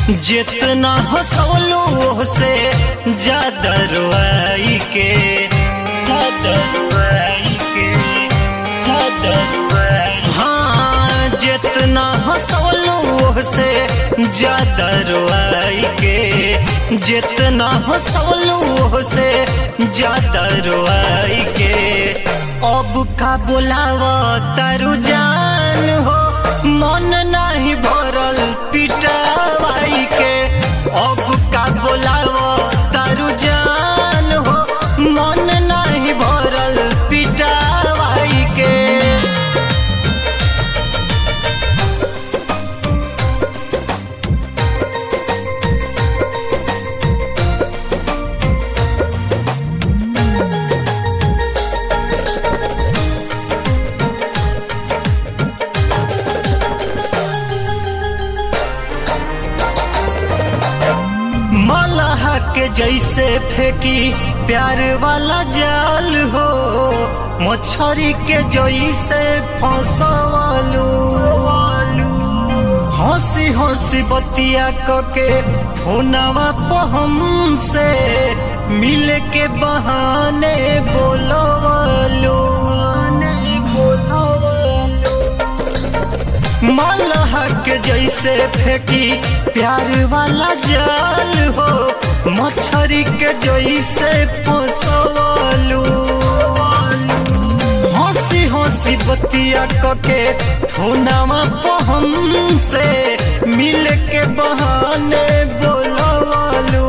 जितना हंसौलू से ज्यादा रुआई के ज्यादा रुआई के ज्यादा रुआई हाँ जितना हंसौलू से ज्यादा रुआई के जितना हंसौलू से ज्यादा रुआई के अब का बोलावा तारू जान हो मन नहीं भरल पिटावाई के अब का बोलावो तारू जान हो मन नहीं भरल पिटावाई के मलहा के जैसे फेंकी प्यार वाला जाल हो मछरी के जैसे फंसवालू हंसी हंसी बतिया कके फोनवा पहम से मिल के बहाने बोलवालू बोलवालू मलहा के जैसे फेंकी प्यार वाला जाल हो मछरी के जैसे फंसवालू हंसी हंसी बतिया कके फोनवा पहम से मिल के बहाने बोलवालू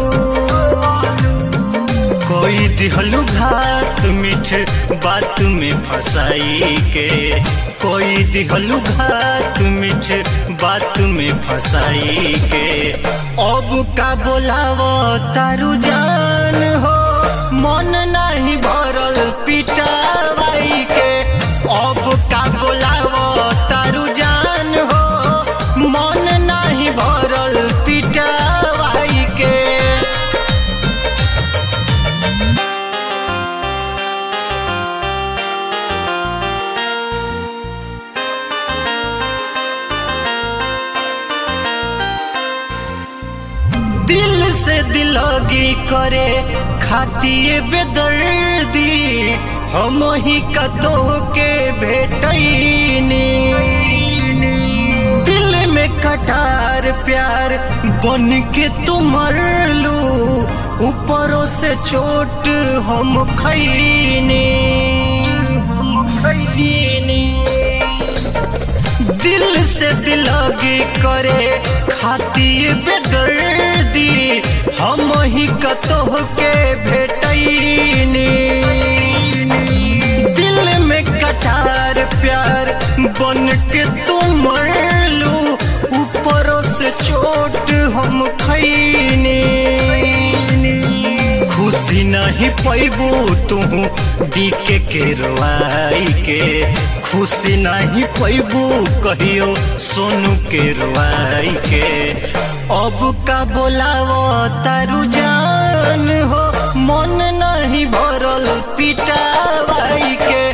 कोई दिहलू घात मीठ बात में फंसाई के कोई दिहलू घात मीठ बात में फंसाई के अब का बोलावो तारू जान हो मन नहीं भरल पिटावाई के अब का बोलावो तारू जान हो मन नहीं भरल पिटावाई के दिल से दिलोगी करे खातिए बेदर्दी हम ही कतो के भेटैनी दिल में कटार प्यार बन के तुम लू ऊपरों से चोट हम खैनी हम खैनी दिल से दिलोगी करे खाती बेदर्दी हम ही कतोह के भेटैनी दिल में कटार प्यार बन के तुम लू ऊपरों से चोट हम खैनी खुशी नहीं पैबू तू डीके के रोआई के खुशी नहीं पैबू कहियो सोनू के रोआई के अब का बोलावो तारू जान हो मन नहीं भरल पिटावाई के